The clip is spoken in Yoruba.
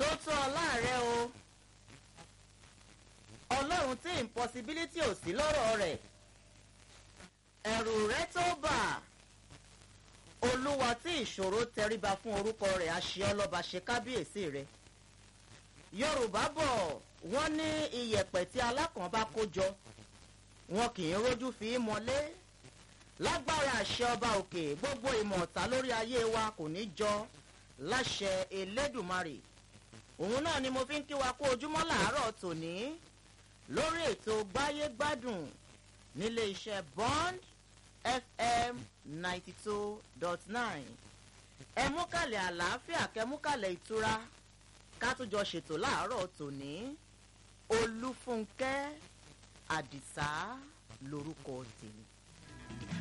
tó tó ọlá rẹ o ọlọ́run tí impossibility ò sí lọ́rọ̀ rẹ̀ ẹ̀rù rẹ tó bà olúwa tí ìṣòro tẹríba fún orúkọ rẹ̀ àṣẹ ọlọ́ba ṣe kábíyèsí rẹ̀ yorùbá bọ̀ wọ́n ní iyẹ̀pẹ̀ tí alákàn bá kó jọ wọn kì í rójú fi í mọ́lé lágbára àṣẹ ọba òkè gbogbo ìmọ̀ ọ̀tá lórí ayé wa kò ní jọ láṣẹ elédùmarè òun náà ni mo fi ń kí wa kó ojúmọ́ làárọ̀ tòní lórí ètò gbáyégbádùn nílé iṣẹ́ bond fm ninety two dot nine ẹ mú kàlẹ̀ àlàáfíà kẹ mú kàlẹ̀ ìtura ká tún jọ ṣètò láàárọ̀ tòní olúfúnkẹ́ àdìsá lorúkọ tèmi.